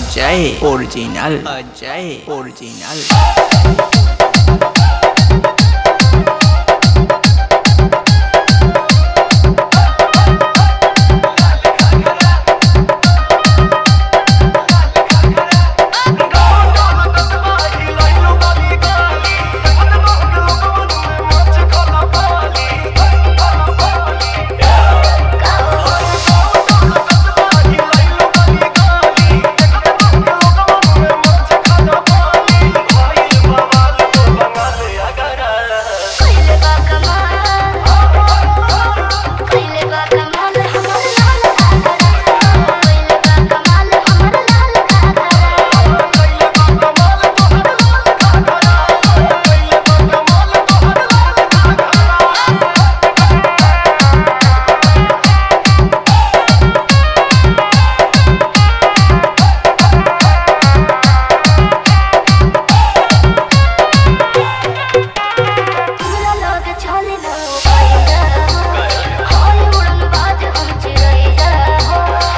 Ajay original Ajay original कइले बा कमाल कइले बा कमाल हमर लाल घाघरा कइले बा कमाल हमर लाल घाघरा हमरा लोग चले न पाइला हाय उड़न बाज हम चिरैया हो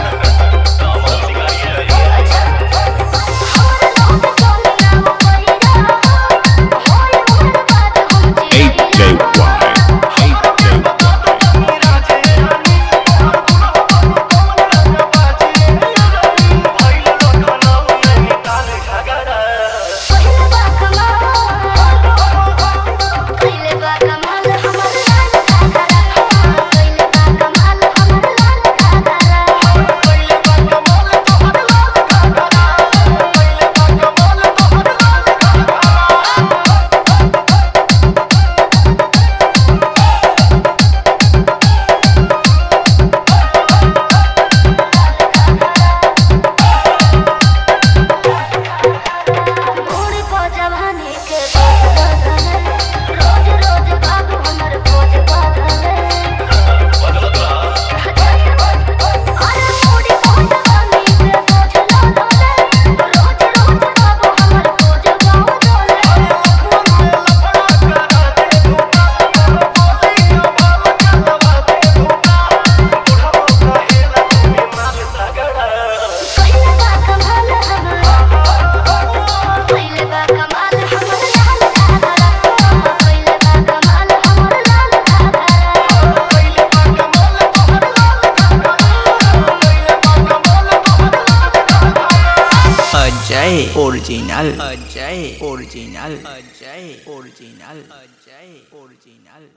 अच्छा हमरा लोग चले न पाइला हाय उड़न बाज हम चिरैया कइले बा कमाल कइले बा कमाल हमर लाल घाघरा कइले बा कमाल हमर लाल घाघरा घोड़ी को जवानी के बदल रोज रोज बाबू हमर खोज बदल अरे घोड़ी को जवानी के बोझ लादल रोज रोज बाबू हमर खोज बदल कइले बा कमाल हमर कइले बा कमाल हमर लाल घाघरा कइले बा कमाल हमर लाल घाघरा Ajay original Ajay original Ajay original Ajay original